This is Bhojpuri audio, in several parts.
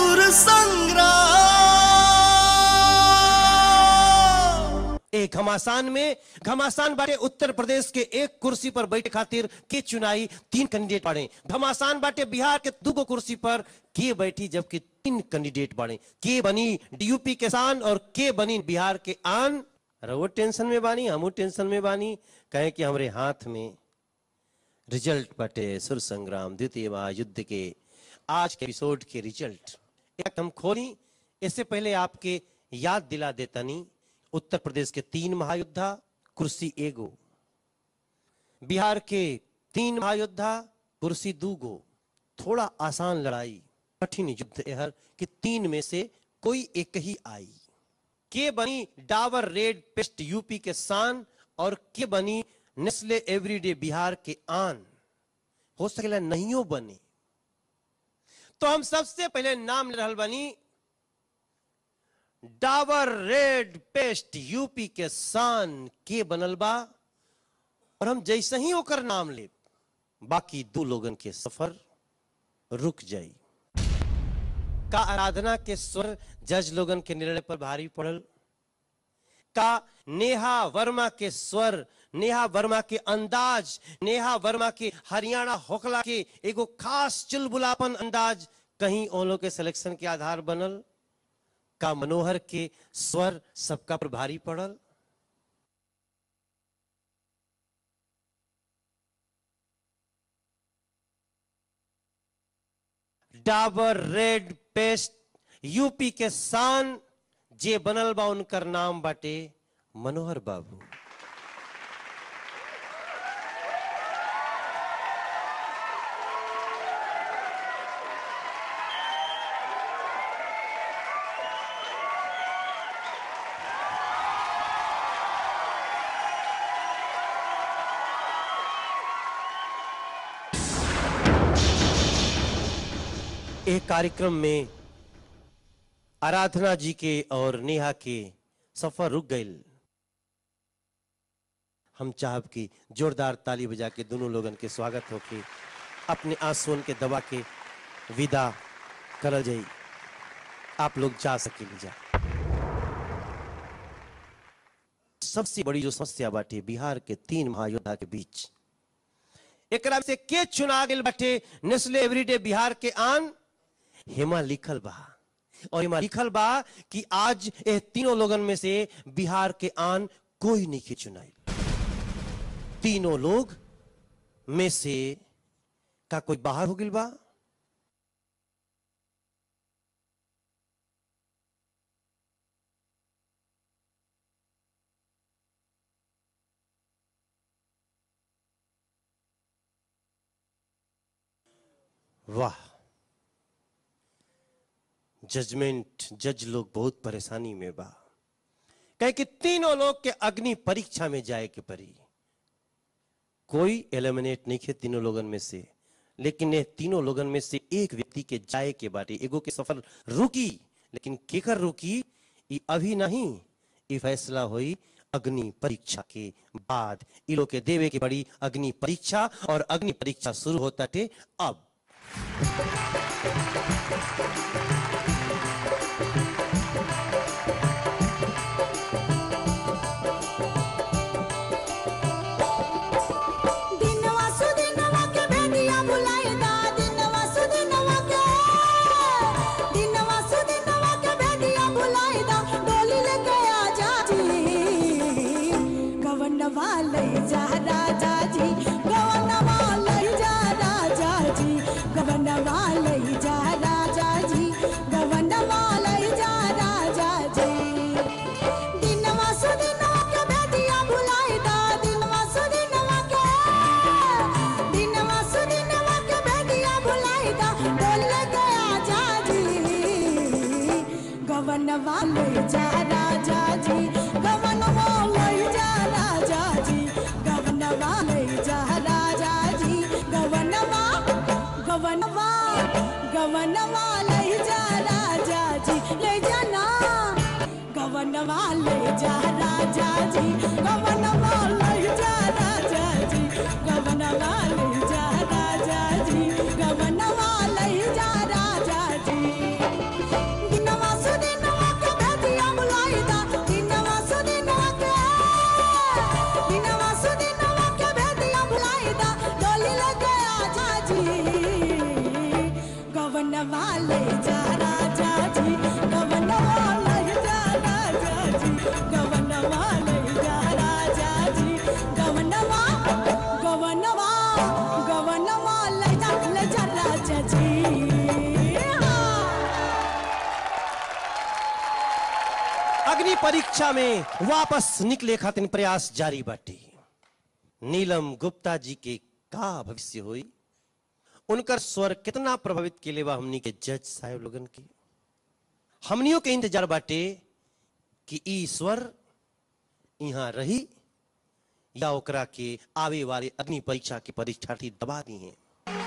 सुर संग्राम ए घमासान में घमासान बाटे उत्तर प्रदेश के एक कुर्सी पर बैठे खातिर के चुनाई तीन कैंडिडेट बाड़े घमासान बाटे बिहार के दूगो कुर्सी पर के बैठी जबकि तीन कैंडिडेट बाड़े के बनी यूपी के शान और के बनी बिहार के आन रवो टेंशन में बानी हमू टेंशन में बानी कहे कि हमरे हाथ में रिजल्ट बाटे सुर संग्राम द्वितीय महायुद्ध के आज के एपिसोड के रिजल्ट एक हम खोली इससे पहले आपके याद दिला देतनी उत्तर प्रदेश के तीन महायोद्धा कुर्सी एगो बिहार के तीन महायोद्धा कुर्सी दूगो थोड़ा आसान लड़ाई कठिन युद्ध एहर कि तीन में से कोई एक ही आई के बनी डाबर रेड पेस्ट यूपी के शान और के बनी नेस्ले एवरीडे बिहार के आन हो सकेला नहियो बने तो हम सबसे पहले नाम ले रहल बनी डाबर रेड पेस्ट यूपी के शान के बनल बा और हम जैसे ही ओकर नाम ले बाकी दो लोगन के सफर रुक जाई का आराधना के स्वर जज लोगन के निर्णय पर भारी पड़ल का नेहा वर्मा के स्वर नेहा वर्मा के अंदाज नेहा वर्मा के हरियाणा होकला के एगो खास चुलबुलापन अंदाज कहीं ओलो के सिलेक्शन के आधार बनल का मनोहर के स्वर सबका पर भारी पड़ल डाबर रेड पेस्ट यूपी के शान जे बनल बा उनकर नाम बाटे मनोहर बाबू एक कार्यक्रम में आराधना जी के और नेहा के सफर रुक गई हम चाहब कि जोरदार ताली बजा के दोनों लोगन के स्वागत होके अपने आंसुओं के दबा के विदा करल जाई आप लोग जा सके जा सबसे बड़ी जो समस्या बाटे बिहार के तीन महायोद्धा के बीच एकरा से के चुना गेल बाटे नेस्ले एवरीडे बिहार के आन हेमा लिखल बा और हेमा लिखल बा कि आज ए तीनों लोगन में से बिहार के आन कोई नहीं के चुनाई तीनों लोग में से का कोई बाहर हो गिल बा वाह जजमेंट जज लोग बहुत परेशानी में बा कहे कि तीनों लोग के अग्नि परीक्षा में जाए के परी कोई एलिमिनेट नहीं खे तीनों लोगन में से लेकिन ये तीनों लोगन में से एक व्यक्ति के जाए के बारे एगो के सफर रुकी लेकिन केकर रुकी ई अभी नहीं ई फैसला हुई अग्नि परीक्षा के बाद ई लोग के देवे के बड़ी अग्नि परीक्षा और अग्नि परीक्षा शुरू होता थे अब दिनवा सुदिनवा के भेदिया बुलाए दा दिनवा सुदिनवा के दिनवा सुदिनवा के भेदिया बुलाए दा डोली लेके आ जा जी गवनवा ले जा राजा जी गवनवा ले जा राजा जी गवनवा ले जा राजा जी गवनवा ले जा राजा जी दिनवा सुदिनवा के भेदिया बुलाए दा दिनवा सुदिनवा के दिनवा सुदिनवा के भेदिया बुलाए दा डोल गया जा जी गवनवा ले जा राजा जी गवनवा ले जा राजा जी गवनवा ले जा राजा जी गवनवा गवनवा गवनवा ले जा राजा जी ले जाना गवनवा ले जा राजा जी गवनवा ले जा राजा जी गवनवा ले जा राजा जी गवनवा ले जा राजा जी ले जा राजा जी गवनवा ले जा राजा जी गवनवा ले जा राजा जी गवनवा गवनवा गवनवा ले जा ले जा राजा जी हाँ। अग्नि परीक्षा में वापस निकले खातिर प्रयास जारी बाटे नीलम गुप्ता जी के का भविष्य हुई उनकर स्वर कितना प्रभावित केले बा हमनी के जज साहब लोगन के हमनियों के इंतजार बाटे कि ई स्वर यहाँ रही या ओकरा के आवे वाले अग्नि परीक्षा के परीक्षार्थी दबा दी हैं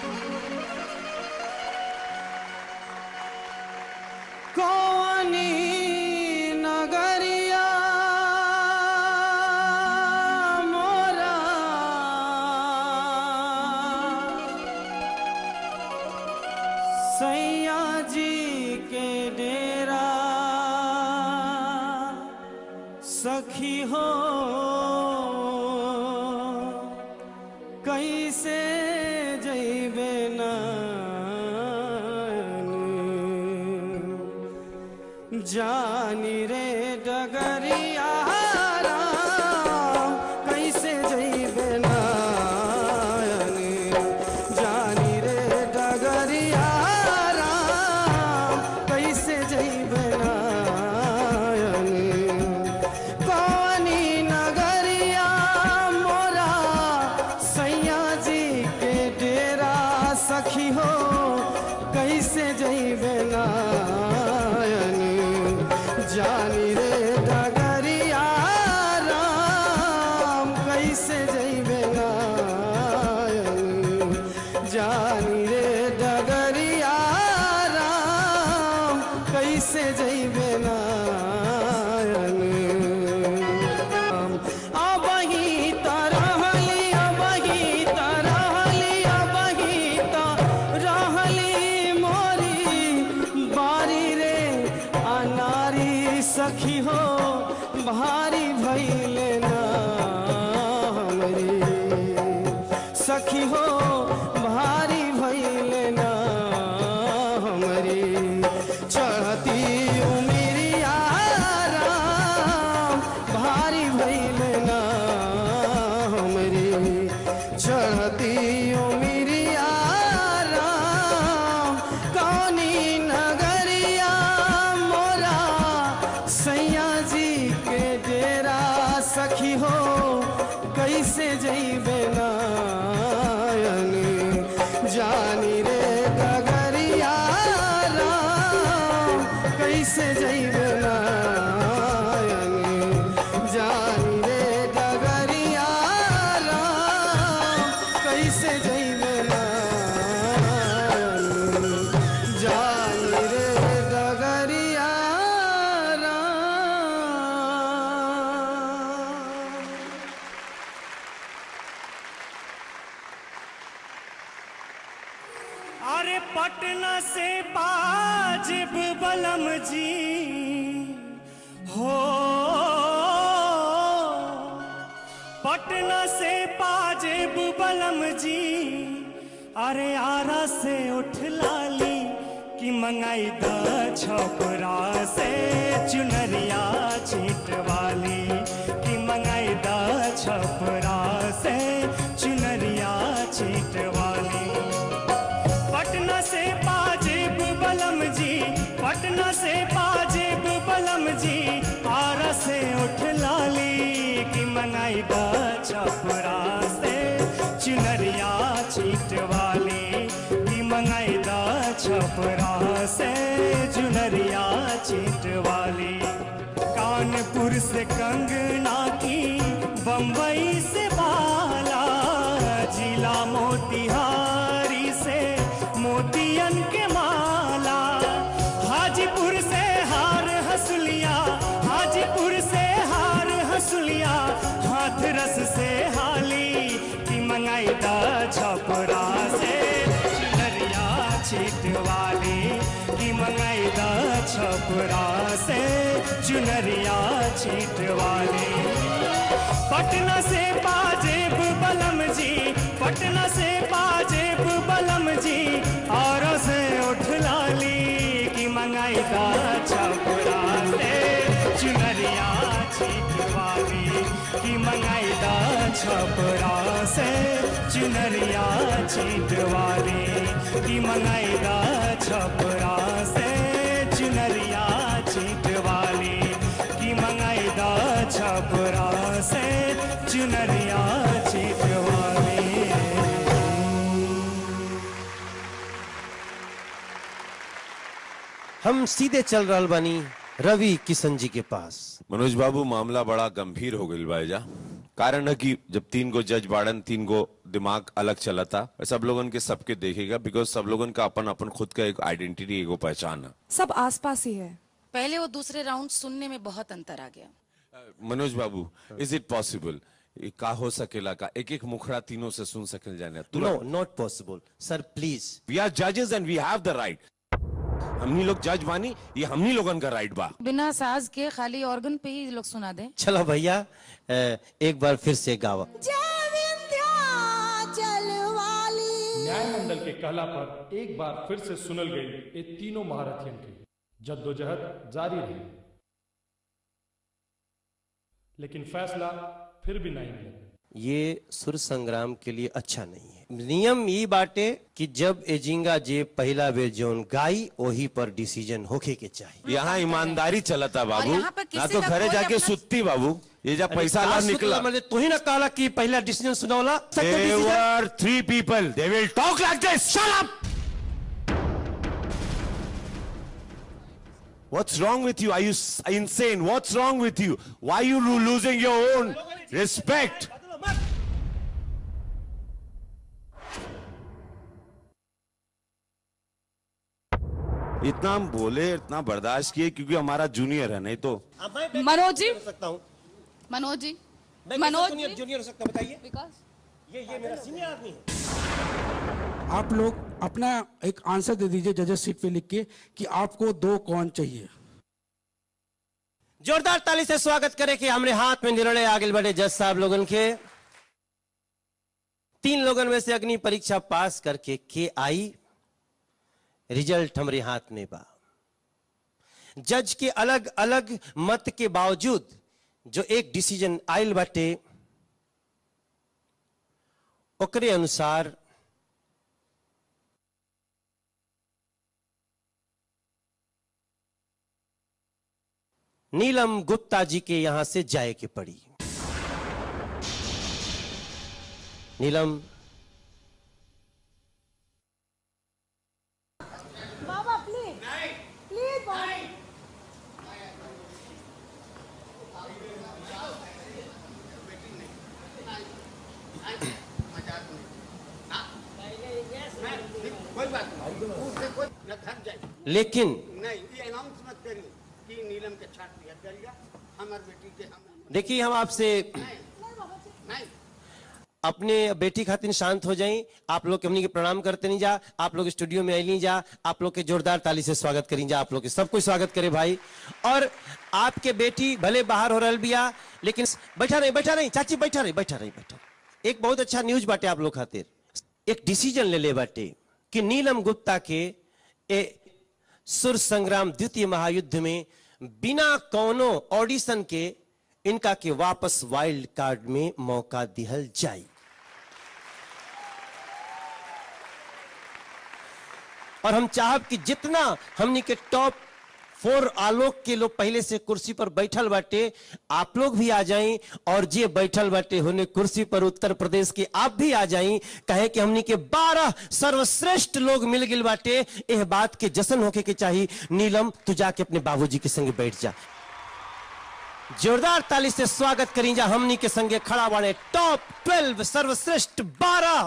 कौनी नगरिया मोरा सैया जी के डेरा सखी हो कैसे जैबे नानी जानी रे डगरिया राम, कैसे जइबे नायनी जानी रे डगरिया राम, कैसे जइबे नायनी कौनी नगरिया मोरा सैया जी के डेरा सखी हो कैसे जइबे नायनी जानी रे डगरिया राम कैसे जइबे नायनी जानी रे डगरिया राम कैसे जइबे नायनी अबही तरहली अबही तरहली अबही तरहली मोरी बारी रे अनारी सखी हो भारी भैले ना हमरी सखी हो भारी भैले ना हमरी चढ़ती उमिरिया राम भारी भैले ना हमरी चढ़ती उमिरिया राम कौनी नगरिया मोरा सैया जी के डेरा सखी हो कैसे जइबे नायनी जानी रे डगरिया राम कैसे जइबे नायनी जानी रे डगरिया राम कैसे जइबे नायनी जानी रे डगरिया राम अरे पटना से बाजिब बलम जी हो पटना से पाजिब बलम जी अरे आरा से उठ लाली कि मंगाई द छपरा से चुनरिया छीट वाली कि मंगाई द छपरा से चुनरिया छीट वाली पटना से पाजेब बलम जी पटना से पाजेब बलम जी आरा से उठ लाली की मनाई दा छपरा से चुनरिया चीट वाली की मंगाई दा छपरा से चुनरिया चीट वाली कानपुर से कंगना की बम्बई से बाला जिला मोतिहारी से मोतियन के माला हाजीपुर से हार हसुलिया हाजीपुर से हार हसुलिया हाथ रस से हाली की मंगाई दा छपरा से चुनरिया छीट वाली की मंगाई दा छपरा से चुनरिया छीट वाली पटना से पाजेब बलम जी पटना से पाजेब बलम जी और से उठ लाली मंगाई दा छपरा से चुनरिया छिटवाली कि मंगाई दा छपरा से चुनरिया छिटवाली कि मंगाई दा छपरा से चुनरिया छिटवाली कि मंगाई दा छपरा से चुनरिया छिटवाली हम सीधे चल रहल बानी रवि किशन जी के पास मनोज बाबू मामला बड़ा गंभीर हो गई भाईजा कारण है कि जब तीन गो जज बाड़न तीन गो दिमाग अलग चला था सब लोगन के सबके देखेगा बिकॉज सब लोगन का अपन अपन खुद का एक आइडेंटिटी एगो पहचान है सब आसपास ही है पहले और दूसरे राउंड सुनने में बहुत अंतर आ गया मनोज बाबू इज इट पॉसिबल का हो सकेला का एक एक मुखड़ा तीनों से सुन सकल जाने no not possible sir please we are जजेस and we have the right हमनी लोग जज बानी ये हमनी लोगन का राइट बा बिना साज के खाली ऑर्गन पे ही लोग सुना दें चलो भैया अ, एक बार फिर से गावा जय विंध्याचल वाली न्याय मंडल के कहला पर एक बार फिर से सुनल गई ये तीनों महारथियन की जद्दोजहद जारी रही लेकिन फैसला फिर भी नहीं मिला ये सुर संग्राम के लिए अच्छा नहीं है नियम ये बाटे कि जब एजिंगा जे पहला बेर जोन गाई वही पर डिसीजन होके के चाहिए यहाँ ईमानदारी चलता बाबू यहाँ पे किसी ना तो का घरे कोई जाके अपना- सुत्ती बाबू ये जब पैसा ला निकला मतलब तू ही ना कहला कि पहला डिसीजन सुनौला second There decision- were three people. They will talk like this. Shut up! What's wrong with you? Are you s- insane? What's wrong with you? Why are you lo- losing your own respect? इतना हम बोले इतना बर्दाश्त किए क्योंकि हमारा जूनियर है नहीं तो मनोज जी सकता हूँ मनोज जी मैं मनोज जूनियर जी जूनियर हो सकता बताइए विकास ये ये मेरा सीनियर आदमी है आप लोग अपना एक आंसर दे दीजिए जजेस सीट पे लिख के कि आपको दो कौन चाहिए जोरदार ताली से स्वागत करें कि हमरे हाथ में निर्णय आगे बढ़े जज साहब लोगन के तीन लोगन में से अग्नि परीक्षा पास करके के आई रिजल्ट हमरे हाथ में बा जज के अलग अलग मत के बावजूद जो एक डिसीजन आयल बाटे ओकरे अनुसार नीलम गुप्ता जी के यहां से जाए के पड़ी नीलम बाबा प्लीज प्लीज बाबा लेकिन नहीं ये अनाउंस मत करिए कि नीलम के छाट दिया करिएगा हमार बेटी के हम देखिए हम आपसे नहीं अपने बेटी खातिर शांत हो जाएं आप लोग के हमनी के प्रणाम करते नहीं जा आप लोग स्टूडियो में आई जा आप लोग के जोरदार ताली से स्वागत करी जा आप लोग के सब कोई स्वागत करे भाई और आपके बेटी भले बाहर हो रहल बिया लेकिन बैठा नहीं बैठा नहीं चाची बैठा नहीं बैठा नहीं बैठा एक बहुत अच्छा न्यूज बाटे आप लोग खातिर एक डिसीजन ले ले बाटे कि नीलम गुप्ता के ए सुर संग्राम द्वितीय महायुद्ध में बिना कौनो ऑडिशन के इनका के वापस वाइल्ड कार्ड में मौका दिहल जाई और हम चाहब कि जितना हमनी के टॉप फोर आलोक के लोग पहले से कुर्सी पर बैठल बाटे आप लोग भी आ जाएं और जे बैठल बाटे होने कुर्सी पर उत्तर प्रदेश के आप भी आ जाएं कहे कि हमनी के 12 सर्वश्रेष्ठ लोग मिल गिल बाटे यह बात के जश्न होके के चाहिए नीलम तू जाके अपने बाबूजी के संगे बैठ जा जोरदार ताली से स्वागत करी जा हमनी के संगे खड़ा बाड़े टॉप 12 सर्वश्रेष्ठ 12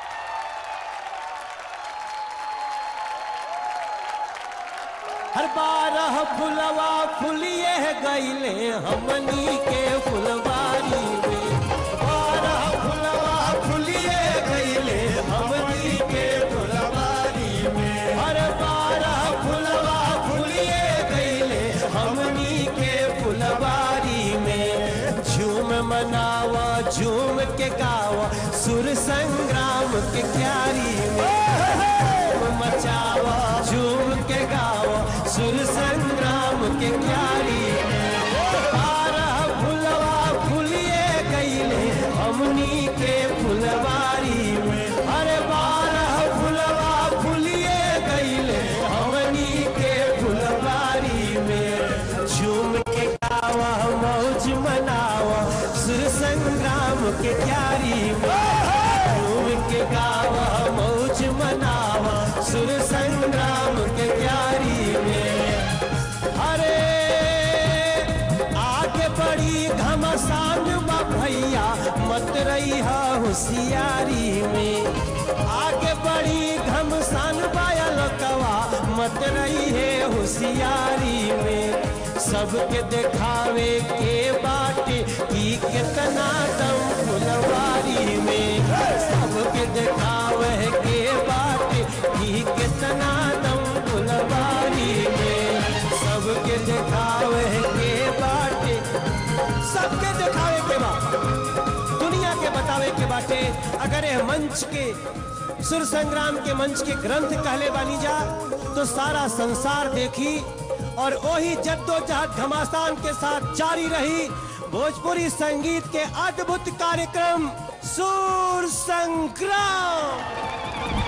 हर बारह फुलवा फुलिए गईले हमनी के फुलवारी में बारह फुलवा फुलिए गईले हमनी के फुलवारी में हर बारह फुलवा फुलिए गईले हमनी के फुलवारी में झूम मनावा झूम के गावा सुर संग्राम के क्यारी में मचावा झूम के गावा सुर संग्राम के क्यारी बारह फुलवा फुलिए गईले हमनी के फुलवारी में अरे बारह फुलवा फुलिए गईले हमनी के फुलवारी में झूम के गावा मौज मनावा सुर संग्राम के क्यारी में झूम के गावा मौज मनावा सुर संग्राम के क्यारी में अरे आगे बड़ी घमसान बा भैया मत रही होशियारी में आगे बड़ी घमसान बाया लोकवा मत रही है होशियारी में सबके दिखावे के बाटे की कितना दम फुलवारी में सबके दिखावे के बाटे की कितना दम फुलवारी में सबके दिखावे के बाटे सबके दिखावे के बा दुनिया के बतावे के बाटे अगर ये मंच के सुर संग्राम के मंच के ग्रंथ कहले बानी जा तो सारा संसार देखी और वही जद्दोजहद घमासान के साथ जारी रही भोजपुरी संगीत के अद्भुत कार्यक्रम सुर संग्राम